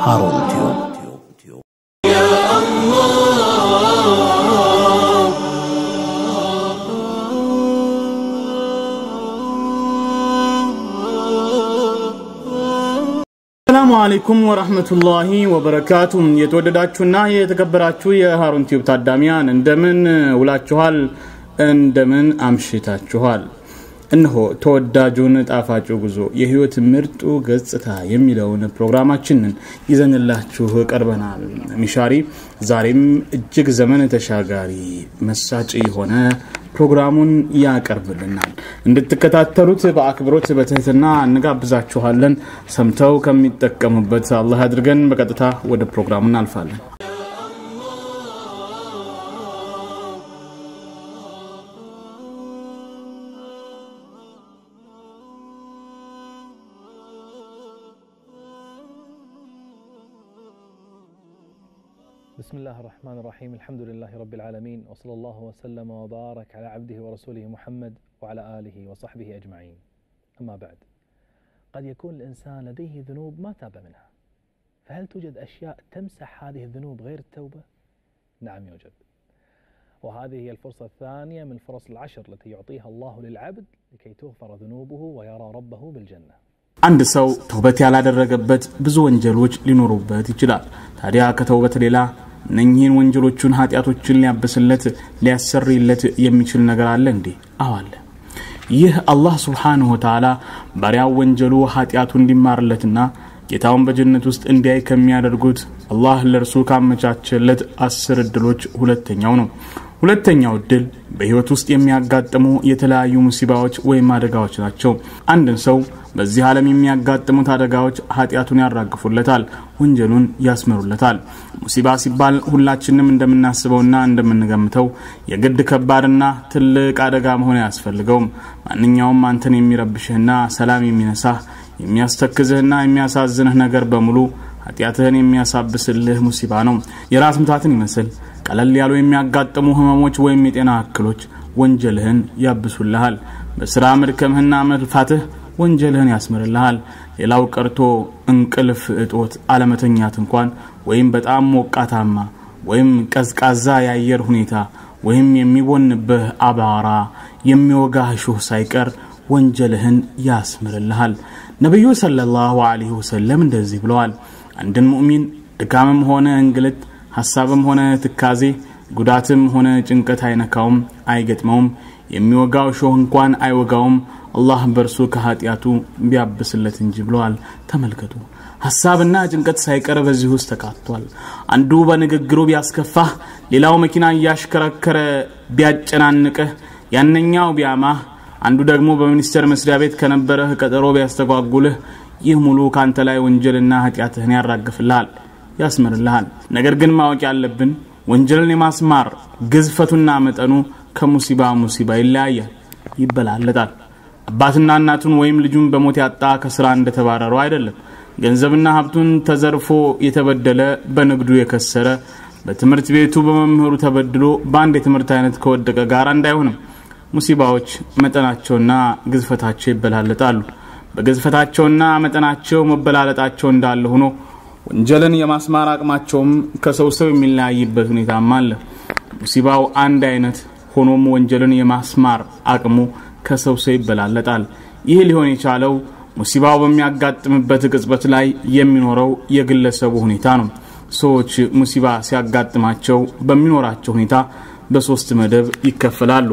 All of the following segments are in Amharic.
ሃሩን ቲዩብ ሰላሙ አለይኩም ወራህመቱላሂ ወበረካቱ። የተወደዳችሁና የተከበራችሁ የሃሩን ቲዩብ ታዳሚያን እንደምን ውላችኋል? እንደምን አምሽታችኋል? እነሆ ተወዳጁን ጣፋጩ ጉዞ የህይወት ምርጡ ገጽታ የሚለውን ፕሮግራማችንን ይዘንላችሁ ቀርበናል። ሚሻሪ ዛሬም እጅግ ዘመን ተሻጋሪ መሳጭ የሆነ ፕሮግራሙን ያቀርብልናል። እንድትከታተሉት በአክብሮት በትህትና እንጋብዛችኋለን። ሰምተው ከሚጠቀሙበት አላህ አድርገን። በቀጥታ ወደ ፕሮግራሙ እናልፋለን። بسم الله الرحمن الرحيم الحمد لله رب العالمين وصلى الله وسلم وبارك على عبده ورسوله محمد وعلى آله وصحبه أجمعين أما بعد قد يكون الإنسان لديه ذنوب ما تاب منها فهل توجد أشياء تمسح هذه الذنوب غير التوبة؟ نعم يوجد وهذه هي الفرصة الثانية من الفرص العشر التي يعطيها الله للعبد لكي تغفر ذنوبه ويرى ربه بالجنة አንድ ሰው ተውበት ያላደረገበት ብዙ ወንጀሎች ሊኖሩበት ይችላል። ታዲያ ከተውበት ሌላ እነኚህን ወንጀሎቹን ኃጢአቶችን ሊያብስለት ሊያሰርይለት የሚችል ነገር አለ እንዴ? አዎ አለ። ይህ አላህ ስብሓንሁ ወተዓላ ባሪያው ወንጀሉ ኃጢአቱ እንዲማርለትና ጌታውን በጀነት ውስጥ እንዲያይ ከሚያደርጉት አላህ ለእርሱ ካመቻቸለት አስር እድሎች ሁለተኛው ነው። ሁለተኛው እድል በህይወት ውስጥ የሚያጋጥሙ የተለያዩ ሙሲባዎች ወይም አደጋዎች ናቸው። አንድን ሰው በዚህ ዓለም የሚያጋጥሙት አደጋዎች ኃጢአቱን ያራግፉለታል፣ ወንጀሉን ያስምሩለታል። ሙሲባ ሲባል ሁላችንም እንደምናስበውና እንደምንገምተው የግድ ከባድና ትልቅ አደጋ መሆን አያስፈልገውም። ማንኛውም አንተን የሚረብሽህና ሰላም የሚነሳህ የሚያስተክዝህና የሚያሳዝንህ ነገር በሙሉ ኃጢአትህን የሚያሳብስልህ ሙሲባ ነው። የራስ ምታትን ይመስል ቀለል ያሉ የሚያጋጥሙ ህመሞች ወይም የጤና እክሎች ወንጀልህን ያብሱልሃል። በስራ መድከምህና መልፋትህ ወንጀልህን ያስምርልሃል። ሌላው ቀርቶ እንቅልፍ እጦት አለመተኛት እንኳን ወይም በጣም ሞቃታማ ወይም ቀዝቃዛ የአየር ሁኔታ ወይም የሚቦንብህ አባራ የሚወጋህ ሹህ ሳይቀር ወንጀልህን ያስምርልሃል። ነቢዩ ሰለላሁ ዐለይሂ ወሰለም እንደዚህ ብለዋል። አንድን ሙእሚን ድካምም ሆነ እንግልት ሀሳብም ሆነ ትካዜ ጉዳትም ሆነ ጭንቀት አይነካውም፣ አይገጥመውም። የሚወጋው ሾህ እንኳን አይወጋውም አላህ በእርሱ ከኃጢአቱ ቢያብስለት እንጂ ብለዋል። ተመልከቱ፣ ሀሳብና ጭንቀት ሳይቀር በዚህ ውስጥ ተካቷል። አንዱ በንግግሩ ቢያስከፋህ፣ ሌላው መኪና እያሽከረከረ ቢያጨናንቅህ፣ ያነኛው ቢያማህ፣ አንዱ ደግሞ በሚኒስቴር መስሪያ ቤት ከነበረህ ቀጠሮ ቢያስተጓጉልህ፣ ይህ ሙሉ ካንተ ላይ ወንጀልና ኃጢአትህን ያራግፍልሃል ያስምርልሃል። ነገር ግን ማወቅ ያለብን ወንጀልን የማስማር ግዝፈቱና መጠኑ ከሙሲባ ሙሲባ ይለያያል፣ ይበላለጣል። አባትና እናቱን ወይም ልጁን በሞት ያጣ ከስራ እንደተባረሩ አይደለም። ገንዘብና ሀብቱን ተዘርፎ የተበደለ በንግዱ የከሰረ በትምህርት ቤቱ በመምህሩ ተበድሎ በአንድ የትምህርት አይነት ከወደቀ ጋር እንዳይሆንም ሙሲባዎች መጠናቸውና ግዝፈታቸው ይበላለጣሉ። በግዝፈታቸውና መጠናቸው መበላለጣቸው እንዳለ ሆኖ ወንጀልን የማስማር አቅማቸውም ከሰው ሰው የሚለያይበት ሁኔታም አለ። ሙሲባው አንድ አይነት ሆኖም ወንጀልን የማስማር አቅሙ ከሰው ሰው ይበላለጣል። ይህ ሊሆን የቻለው ሙሲባው በሚያጋጥምበት ቅጽበት ላይ የሚኖረው የግለሰቡ ሁኔታ ነው። ሰዎች ሙሲባ ሲያጋጥማቸው በሚኖራቸው ሁኔታ በሶስት መደብ ይከፈላሉ።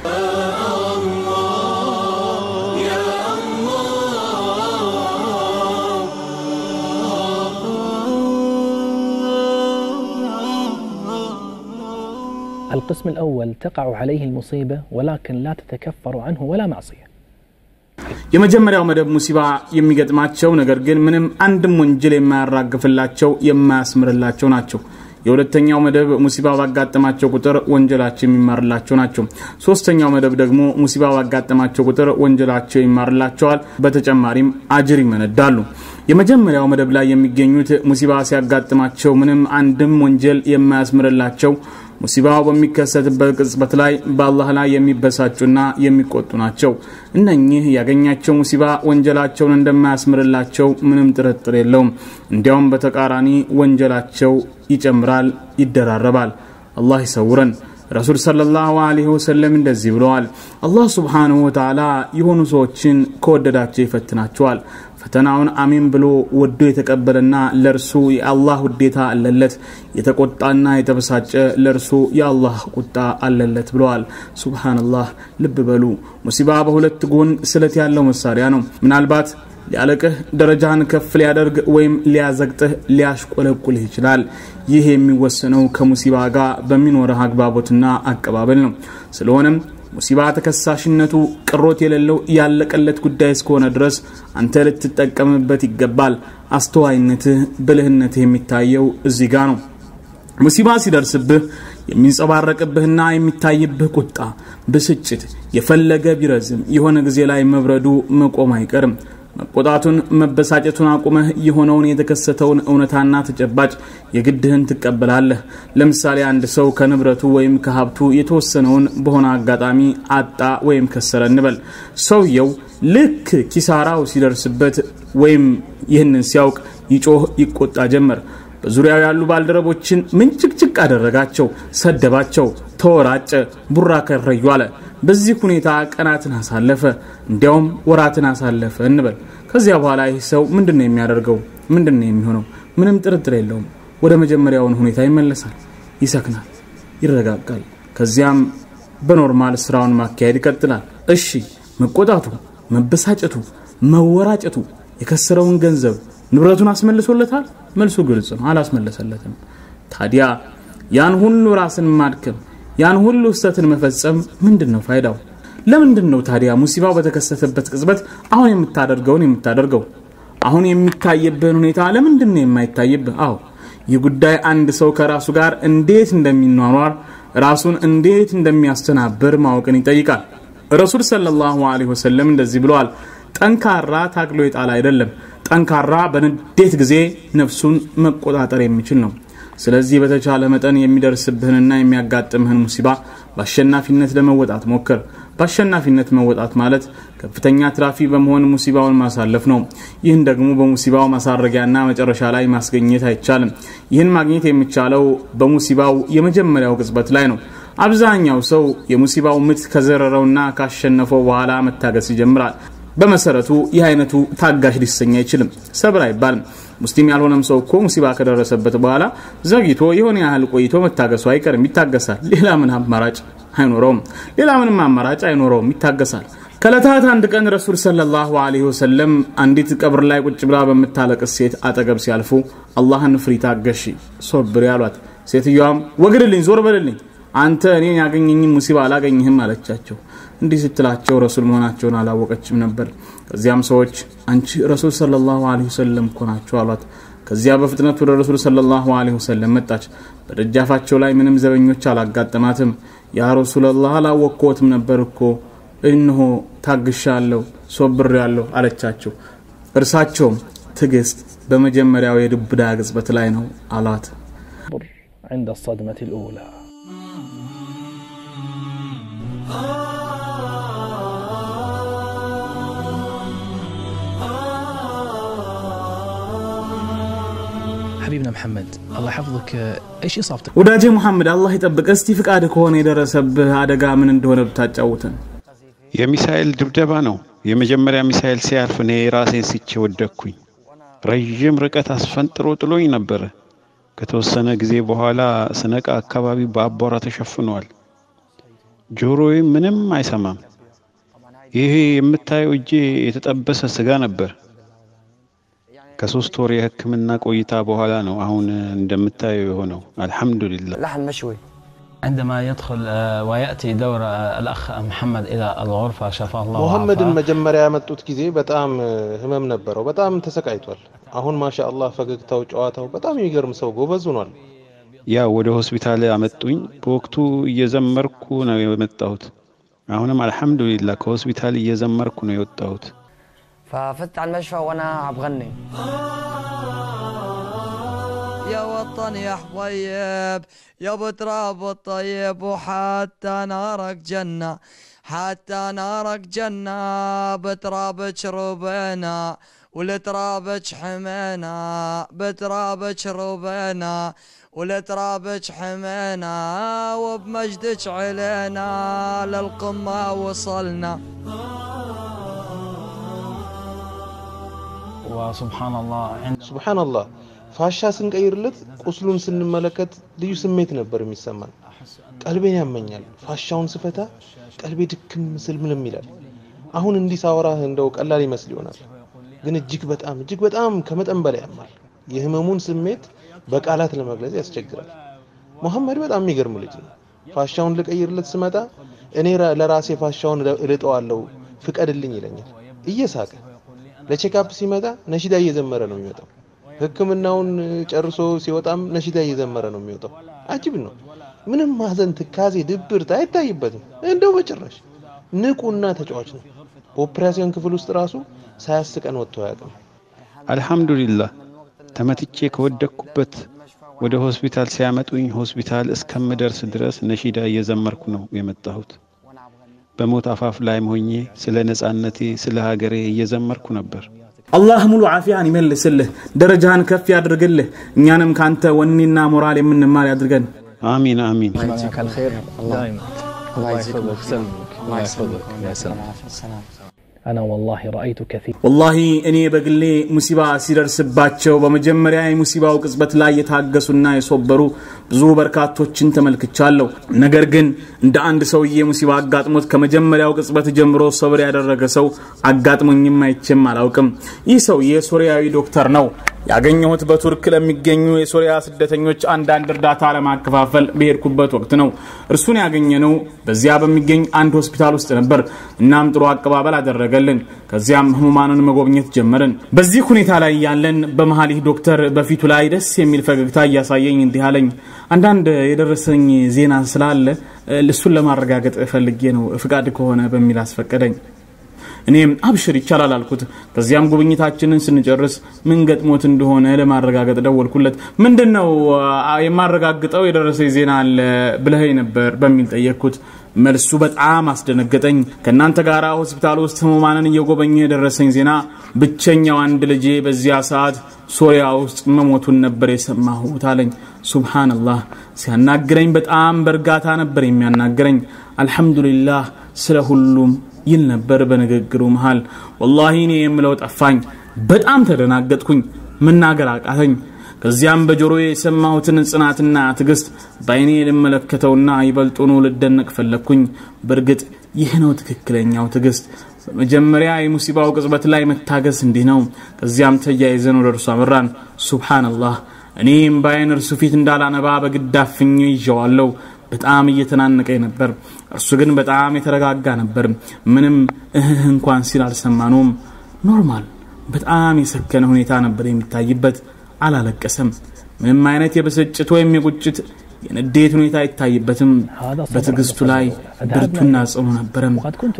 القسم الأول تقع عليه المصيبة ولكن لا تتكفر عنه ولا معصية የመጀመሪያው መደብ ሙሲባ የሚገጥማቸው ነገር ግን ምንም አንድም ወንጀል የማያራግፍላቸው የማያስምርላቸው ናቸው። የሁለተኛው መደብ ሙሲባ ባጋጠማቸው ቁጥር ወንጀላቸው የሚማርላቸው ናቸው። ሶስተኛው መደብ ደግሞ ሙሲባ ባጋጠማቸው ቁጥር ወንጀላቸው ይማርላቸዋል። በተጨማሪም አጅር ይመነዳሉ። የመጀመሪያው መደብ ላይ የሚገኙት ሙሲባ ሲያጋጥማቸው ምንም አንድም ወንጀል የማያስምርላቸው ሙሲባው በሚከሰትበት ቅጽበት ላይ በአላህ ላይ የሚበሳጩና የሚቆጡ ናቸው። እነኚህ ያገኛቸው ሙሲባ ወንጀላቸውን እንደማያስምርላቸው ምንም ጥርጥር የለውም። እንዲያውም በተቃራኒ ወንጀላቸው ይጨምራል፣ ይደራረባል። አላህ ይሰውረን። ረሱል ሰለላሁ ዐለይሂ ወሰለም እንደዚህ ብለዋል። አላህ ሱብሓነሁ ወተዓላ የሆኑ ሰዎችን ከወደዳቸው ይፈትናቸዋል። ፈተናውን አሚን ብሎ ወዶ የተቀበለና ለእርሱ የአላህ ውዴታ አለለት፣ የተቆጣና የተበሳጨ ለእርሱ የአላህ ቁጣ አለለት ብለዋል። ሱብሓነላህ። ልብ በሉ ሙሲባ በሁለት ጎን ስለት ያለው መሳሪያ ነው። ምናልባት ሊያለቅህ ደረጃህን ከፍ ሊያደርግ ወይም ሊያዘግጥህ ሊያሽቆለቁልህ ይችላል። ይህ የሚወሰነው ከሙሲባ ጋር በሚኖረህ አግባቦትና አቀባበል ነው። ስለሆነም ሙሲባ ተከሳሽነቱ ቅሮት የሌለው ያለቀለት ጉዳይ እስከሆነ ድረስ አንተ ልትጠቀምበት ይገባል። አስተዋይነትህ፣ ብልህነትህ የሚታየው እዚህ ጋ ነው። ሙሲባ ሲደርስብህ የሚንጸባረቅብህና የሚታይብህ ቁጣ፣ ብስጭት የፈለገ ቢረዝም የሆነ ጊዜ ላይ መብረዱ መቆም አይቀርም። መቆጣቱን መበሳጨቱን አቁመህ የሆነውን የተከሰተውን እውነታና ተጨባጭ የግድህን ትቀበላለህ። ለምሳሌ አንድ ሰው ከንብረቱ ወይም ከሀብቱ የተወሰነውን በሆነ አጋጣሚ አጣ ወይም ከሰረ እንበል። ሰውየው ልክ ኪሳራው ሲደርስበት ወይም ይህንን ሲያውቅ ይጮህ፣ ይቆጣ ጀመር። በዙሪያው ያሉ ባልደረቦችን ምንጭቅጭቅ አደረጋቸው፣ ሰደባቸው፣ ተወራጨ፣ ቡራ ከረዩ አለ። በዚህ ሁኔታ ቀናትን አሳለፈ፣ እንዲያውም ወራትን አሳለፈ እንበል። ከዚያ በኋላ ይህ ሰው ምንድን ነው የሚያደርገው? ምንድን ነው የሚሆነው? ምንም ጥርጥር የለውም። ወደ መጀመሪያውን ሁኔታ ይመለሳል፣ ይሰክናል፣ ይረጋጋል። ከዚያም በኖርማል ስራውን ማካሄድ ይቀጥላል። እሺ መቆጣቱ፣ መበሳጨቱ፣ መወራጨቱ የከሰረውን ገንዘብ ንብረቱን አስመልሶለታል? መልሱ ግልጽ ነው፣ አላስመለሰለትም። ታዲያ ያን ሁሉ ራስን ማድከም ያን ሁሉ ስህተትን መፈጸም ምንድን ነው ፋይዳው? ለምንድን ነው ታዲያ ሙሲባው በተከሰተበት ቅጽበት አሁን የምታደርገውን የምታደርገው? አሁን የሚታይብህን ሁኔታ ለምንድን ነው የማይታይብህ? አዎ ይህ ጉዳይ አንድ ሰው ከራሱ ጋር እንዴት እንደሚኗኗር ራሱን እንዴት እንደሚያስተናብር ማወቅን ይጠይቃል። ረሱል ሰለላሁ ዐለይሂ ወሰለም እንደዚህ ብለዋል። ጠንካራ ታግሎ የጣል አይደለም፣ ጠንካራ በንዴት ጊዜ ነፍሱን መቆጣጠር የሚችል ነው። ስለዚህ በተቻለ መጠን የሚደርስብህንና የሚያጋጥምህን ሙሲባ በአሸናፊነት ለመወጣት ሞክር። በአሸናፊነት መወጣት ማለት ከፍተኛ ትራፊ በመሆን ሙሲባውን ማሳለፍ ነው። ይህን ደግሞ በሙሲባው ማሳረጊያና መጨረሻ ላይ ማስገኘት አይቻልም። ይህን ማግኘት የሚቻለው በሙሲባው የመጀመሪያው ቅጽበት ላይ ነው። አብዛኛው ሰው የሙሲባው ምት ከዘረረውና ካሸነፈው በኋላ መታገስ ይጀምራል። በመሰረቱ ይህ አይነቱ ታጋሽ ሊሰኝ አይችልም፣ ሰብር አይባልም። ሙስሊም ያልሆነም ሰው እኮ ሙሲባ ከደረሰበት በኋላ ዘግይቶ የሆነ ያህል ቆይቶ መታገሱ አይቀርም፣ ይታገሳል። ሌላ ምን አማራጭ አይኖረውም። ሌላ ምንም አማራጭ አይኖረውም፣ ይታገሳል። ከለታት አንድ ቀን ረሱል ሰለላሁ ዐለይሂ ወሰለም አንዲት ቀብር ላይ ቁጭ ብላ በምታለቅስ ሴት አጠገብ ሲያልፉ አላህን ፍሪ፣ ታገሺ፣ ሶብር ያሏት። ሴትዮዋም ወግድልኝ፣ ዞር በልልኝ፣ አንተ እኔን ያገኘኝን ሙሲባ አላገኝህም አለቻቸው። እንዲህ ስትላቸው ረሱል መሆናቸውን አላወቀችም ነበር። ከዚያም ሰዎች አንቺ ረሱል ሰለላሁ ዐለይሂ ወሰለም እኮ ናቸው አሏት። ከዚያ በፍጥነት ወደ ረሱል ሰለላሁ ዐለይሂ ወሰለም መጣች። በደጃፋቸው ላይ ምንም ዘበኞች አላጋጠማትም። ያ ረሱለላህ አላወቅኮትም ነበር እኮ እነሆ ታግሻለሁ፣ ሶብሬያለሁ አለቻቸው። እርሳቸውም ትዕግስት በመጀመሪያው የዱብዳ ቅጽበት ላይ ነው አሏት። عند الصدمة الأولى حبيبنا محمد الله يحفظك ايش اصابتك؟ ወዳጄ ሙሐመድ አላህ ይጠብቅ። እስቲ ፍቃድ ከሆነ የደረሰብህ አደጋ ምን እንደሆነ ብታጫውተን። የሚሳኤል ድብደባ ነው። የመጀመሪያ ሚሳኤል ሲያርፍ እኔ ራሴን ስቼ ወደቅኩኝ። ረዥም ርቀት አስፈንጥሮ ጥሎኝ ነበረ። ከተወሰነ ጊዜ በኋላ ስነቃ አካባቢ በአቧራ ተሸፍኗል። ጆሮዬ ምንም አይሰማም። ይሄ የምታየው እጄ የተጠበሰ ስጋ ነበር። ከሶስት ወር የሕክምና ቆይታ በኋላ ነው አሁን እንደምታየው የሆነው። አልሐምዱሊላህ። لحم مشوي عندما يدخل آه، ويأتي دور آه، الأخ محمد إلى الغرفة شفاه الله ሙሐመድን وعافاه መጀመሪያ ያመጡት ጊዜ በጣም እ፣ ህመም ነበረው። በጣም ተሰቃይቷል። አሁን ማሻአላህ ፈገግታው፣ ጨዋታው በጣም የሚገርም ሰው ጎበዝ ሆኗል። ያ ወደ ሆስፒታል አመጡኝ። በወቅቱ እየዘመርኩ ነው የመጣሁት። አሁንም አልሐምዱሊላህ ከሆስፒታል እየዘመርኩ ነው የወጣሁት። ففت على المشفى وانا عم بغني يا وطن يا حبيب يا بتراب الطيب وحتى نارك جنة حتى نارك جنة بترابك ربنا ولترابك حمينا بترابك ربنا ولترابك حمينا وبمجدك علينا للقمة وصلنا وسبحان الله عند ሱብሓነላህ ፋሻ ስንቀይርለት ቁስሉን ስንመለከት ልዩ ስሜት ነበር የሚሰማን። ቀልቤን ያመኛል። ፋሻውን ስፈታ ቀልቤ ድክም ምስልምልም ይላል። አሁን እንዲህ ሳወራህ እንደው ቀላል ይመስል ይሆናል፣ ግን እጅግ በጣም እጅግ በጣም ከመጠን በላይ ያማል። የህመሙን ስሜት በቃላት ለመግለጽ ያስቸግራል። መሐመድ በጣም የሚገርም ልጅ ነው። ፋሻውን ልቀይርለት ስመጣ እኔ ራ- ለራሴ ፋሻውን እለ- እልጠዋለሁ ፍቀድልኝ ይለኛል እየሳቀ። ለቼክአፕ ሲመጣ ነሺዳ እየዘመረ ነው የሚመጣው። ሕክምናውን ጨርሶ ሲወጣም ነሺዳ እየዘመረ ነው የሚወጣው። አጅብ ነው። ምንም ማዘን፣ ትካዜ፣ ድብርት አይታይበትም እንደው በጭራሽ። ንቁና ተጫዋች ነው። በኦፕሬሽን ክፍል ውስጥ ራሱ ሳያስቀን ወጥቶ አያውቅም። አልሐምዱሊላህ ተመትቼ ከወደቅኩበት ወደ ሆስፒታል ሲያመጡኝ ሆስፒታል እስከምደርስ ድረስ ነሺዳ እየዘመርኩ ነው የመጣሁት። በሞት አፋፍ ላይ ሆኜ ስለ ነጻነቴ፣ ስለ ሀገሬ እየዘመርኩ ነበር። አላህ ሙሉ ዓፊያን ይመልስልህ፣ ደረጃህን ከፍ ያድርግልህ። እኛንም ካንተ ወኔና ሞራል የምንማር ያድርገን። አሚን አሚን። يجزاك الخير دائما الله يحفظك ويسلمك الله يحفظك يا سلام أنا والله رأيت كثير ወላሂ እኔ በግሌ ሙሲባ ሲደርስባቸው በመጀመሪያ የሙሲባው ቅጽበት ላይ የታገሱና የሶበሩ ብዙ በርካቶችን ተመልክቻለሁ። ነገር ግን እንደ አንድ ሰውዬ ሙሲባ አጋጥሞት ከመጀመሪያው ቅጽበት ጀምሮ ሰብር ያደረገ ሰው አጋጥሞኝም አይቼም አላውቅም። ይህ ሰውዬ ሶሪያዊ ዶክተር ነው። ያገኘሁት በቱርክ ለሚገኙ የሶሪያ ስደተኞች አንዳንድ እርዳታ ለማከፋፈል በሄድኩበት ወቅት ነው። እርሱን ያገኘነው በዚያ በሚገኝ አንድ ሆስፒታል ውስጥ ነበር። እናም ጥሩ አቀባበል አደረገልን። ከዚያም ህሙማንን መጎብኘት ጀመርን። በዚህ ሁኔታ ላይ ያለን በመሀል ይህ ዶክተር በፊቱ ላይ ደስ የሚል ፈገግታ እያሳየኝ እንዲህ አለኝ። አንዳንድ የደረሰኝ ዜና ስላለ እሱን ለማረጋገጥ ፈልጌ ነው ፍቃድ ከሆነ በሚል አስፈቀደኝ። እኔም አብሽር ይቻላል አልኩት። ከዚያም ጉብኝታችንን ስንጨርስ ምን ገጥሞት እንደሆነ ለማረጋገጥ ደወልኩለት። ምንድን ነው አ፣ የማረጋግጠው የደረሰኝ ዜና አለ ብለኸኝ ነበር በሚል ጠየቅኩት። መልሱ በጣም አስደነገጠኝ። ከእናንተ ጋር ሆስፒታል ውስጥ ህሙማንን እየጎበኘ የደረሰኝ ዜና ብቸኛው አንድ ልጄ በዚያ ሰዓት ሶሪያ ውስጥ መሞቱን ነበር የሰማሁት አለኝ። ሱብሃነላህ ሲያናግረኝ በጣም በእርጋታ ነበር የሚያናግረኝ። አልሐምዱሊላህ ስለ ሁሉም ይል ነበር በንግግሩ መሃል። ወላሂ እኔ የምለው ጠፋኝ። በጣም ተደናገጥኩኝ፣ መናገር አቃተኝ። ከዚያም በጆሮዬ የሰማሁትን ጽናትና ትዕግስት በአይኔ ልመለከተውና ይበልጡኑ ልደነቅ ፈለግኩኝ። በእርግጥ ይህ ነው ትክክለኛው ትዕግስት። በመጀመሪያ የሙሲባው ቅጽበት ላይ መታገስ እንዲህ ነው። ከዚያም ተያይዘን ወደ እርሱ አመራን። ሱብሓነላህ እኔም በአይን እርሱ ፊት እንዳላነባ በግድ አፍኜ ይዤዋለሁ። በጣም እየተናነቀኝ ነበር። እርሱ ግን በጣም የተረጋጋ ነበር። ምንም እህህ እንኳን ሲል አልሰማነውም። ኖርማል፣ በጣም የሰከነ ሁኔታ ነበር የሚታይበት። አላለቀሰም። ምንም አይነት የብስጭት ወይም የቁጭት የንዴት ሁኔታ አይታይበትም። በትዕግስቱ ላይ ብርቱና ጽኑ ነበረም።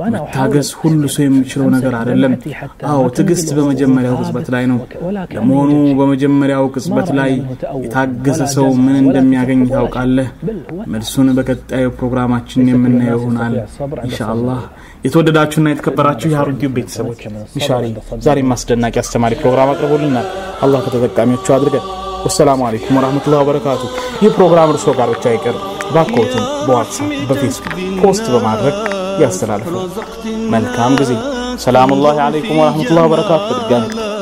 መታገስ ሁሉ ሰው የሚችለው ነገር አይደለም። አዎ ትዕግስት በመጀመሪያው ቅጽበት ላይ ነው። ለመሆኑ በመጀመሪያው ቅጽበት ላይ የታገሰ ሰው ምን እንደሚያገኝ ታውቃለህ? መልሱን በቀጣዩ ፕሮግራማችን የምናየው ይሆናል ኢንሻአላህ። የተወደዳችሁና የተከበራችሁ የሀሩን ቲዩብ ቤተሰቦች ሚሻሪ ዛሬም አስደናቂ አስተማሪ ፕሮግራም አቅርቦልናል። አላህ ከተጠቃሚዎቹ አድርገን። ወሰላሙ አለይኩም ወራህመቱላሂ ወበረካቱ። ይህ ፕሮግራም እርሶ ጋር ብቻ አይቀር፣ ባክዎትን በዋትሳፕ በፌስቡክ ፖስት በማድረግ ያስተላልፉ። መልካም ጊዜ። ሰላሙላሂ አለይኩም ወራህመቱላሂ ወበረካቱ። በድጋሚ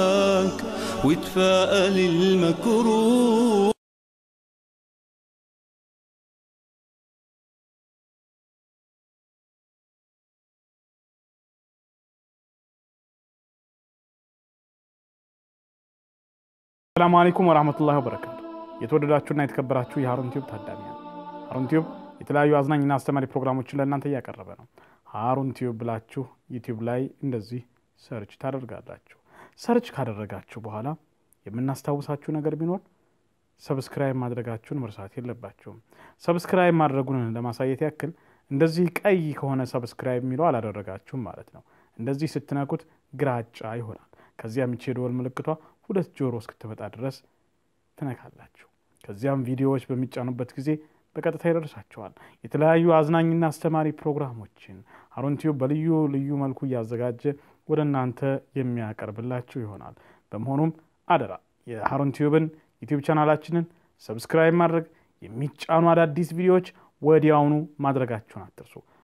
وتفائل المكروه ሰላሙ አለይኩም ወራህመቱላሂ ወበረካቱ። የተወደዳችሁና የተከበራችሁ የሀሩን ቲዩብ ታዳሚያን፣ ሀሩን ቲዩብ የተለያዩ አዝናኝና አስተማሪ ፕሮግራሞችን ለእናንተ እያቀረበ ነው። ሀሩን ቲዩብ ብላችሁ ዩቲዩብ ላይ እንደዚህ ሰርች ታደርጋላችሁ። ሰርች ካደረጋችሁ በኋላ የምናስታውሳችሁ ነገር ቢኖር ሰብስክራይብ ማድረጋችሁን መርሳት የለባችሁም። ሰብስክራይብ ማድረጉን ለማሳየት ያክል እንደዚህ ቀይ ከሆነ ሰብስክራይብ የሚለው አላደረጋችሁም ማለት ነው። እንደዚህ ስትነኩት ግራጫ ይሆናል። ከዚያ የሚቼ የደወል ምልክቷ ሁለት ጆሮ እስክትመጣ ድረስ ትነካላችሁ። ከዚያም ቪዲዮዎች በሚጫኑበት ጊዜ በቀጥታ ይደርሳቸዋል። የተለያዩ አዝናኝና አስተማሪ ፕሮግራሞችን ሀሩን ቲዩብ በልዩ ልዩ መልኩ እያዘጋጀ ወደ እናንተ የሚያቀርብላችሁ ይሆናል። በመሆኑም አደራ የሀሩን ቲዩብን ዩቲዩብ ቻናላችንን ሰብስክራይብ ማድረግ የሚጫኑ አዳዲስ ቪዲዮዎች ወዲያውኑ ማድረጋችሁን አትርሱ።